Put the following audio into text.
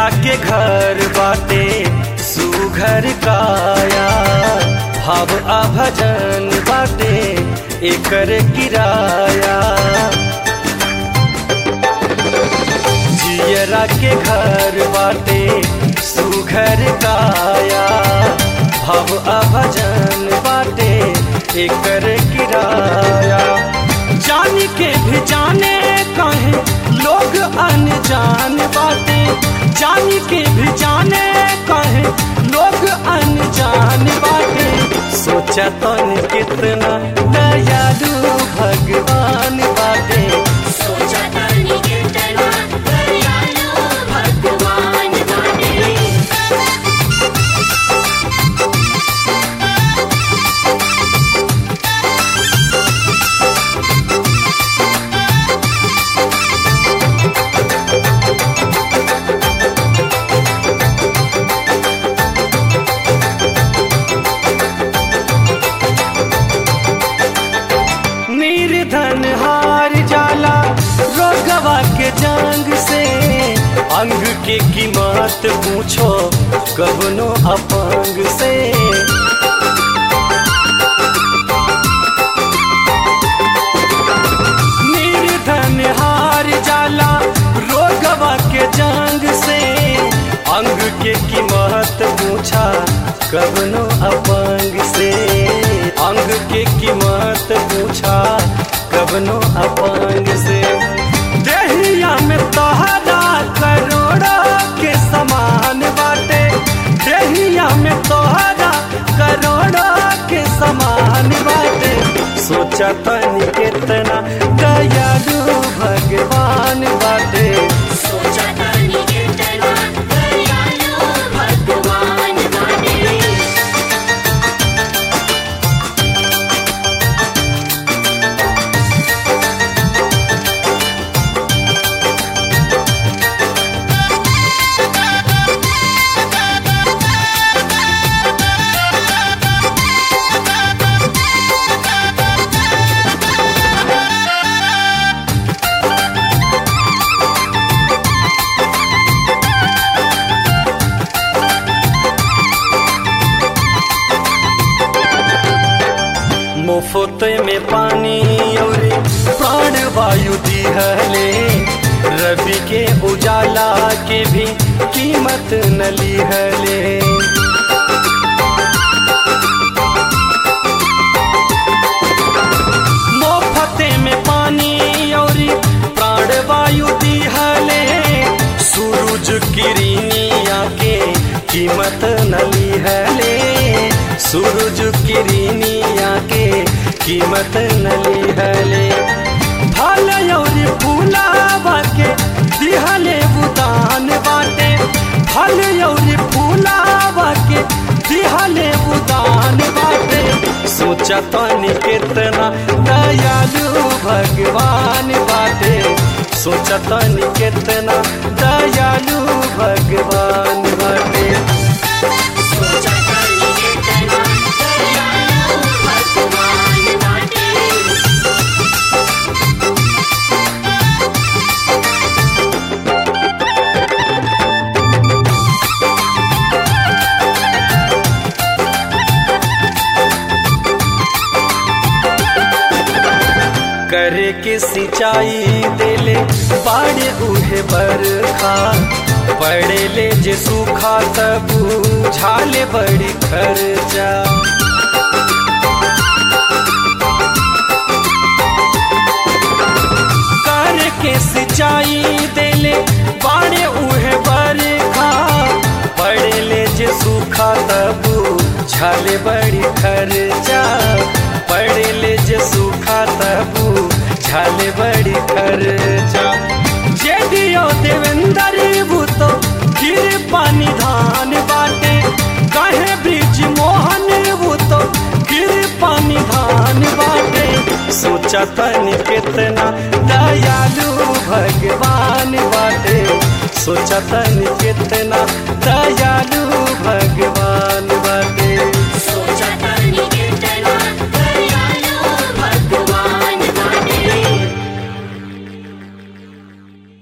के घर बाटे सुघर काया भाव आ भजन बाटे एकर किराया जियरा के घर बाटे सुघर काया भाव आ भजन बाटे एकर किराया जान के भी जाने कहे लोग अनजान बाटे जान के भी जाने कहे लोग अनजान बाटे सोचा तन कितना दयालु भगवान बाटे सोचा तानी कितना दयालु भगवान बाटे निर्धन हार जाला रोगवा के जंग से अंग के कीमत पूछो कबनो अपंग से निर्धन हार जाला रोगवा के जंग से अंग के कीमत पूछा कबनो अपंग से अंग के कीमत पूछा कबनो अपंग से देहिया में तोहरा करोड़ा के समान बाटे देहिया में तोहरा करोड़ा के समान बाटे सोचा तनी कितना दयालु भगवान बाटे सोचा तानी कितना दयालु भगवान बाटे मुफ्त में पानी और प्राण वायु दिहले रवि के उजाला के भी कीमत न लिहले मुफ्ते में पानी और प्राण वायु दिहले सूरज किरनिया के कीमत न लिहले सूरज किरनिया के कीमत न लिहले फल और फूलावा के दिहले उदान बाटे फल और फूलावा के दिहले उदान बाटे सोचा तनी कितना दयालु भगवान बाटे सोचा तनी कितना दयालु भगवान बाटे सोचा तानी कितना दयालु भगवान बाटे करे के सिंचाई देले बाड़े उहे बरखा पड़े ले जे सूखा तब झाले बड़ी खर्चा कर के सिंचाई देले बाड़े उहे बरखा पड़े ले जे सूखा तब झाले बड़ी खर्चा पड़े ले जे सूखा तब झाले बड़ी खर्चा जे दियो देवेंद्र भूतो गिर पानी धान बाटे कहे ब्रिज मोहन भूतो गिर पानी धान बाटे सोचा तनी कितना दयालु भगवान बाटे सोचा तनी कितना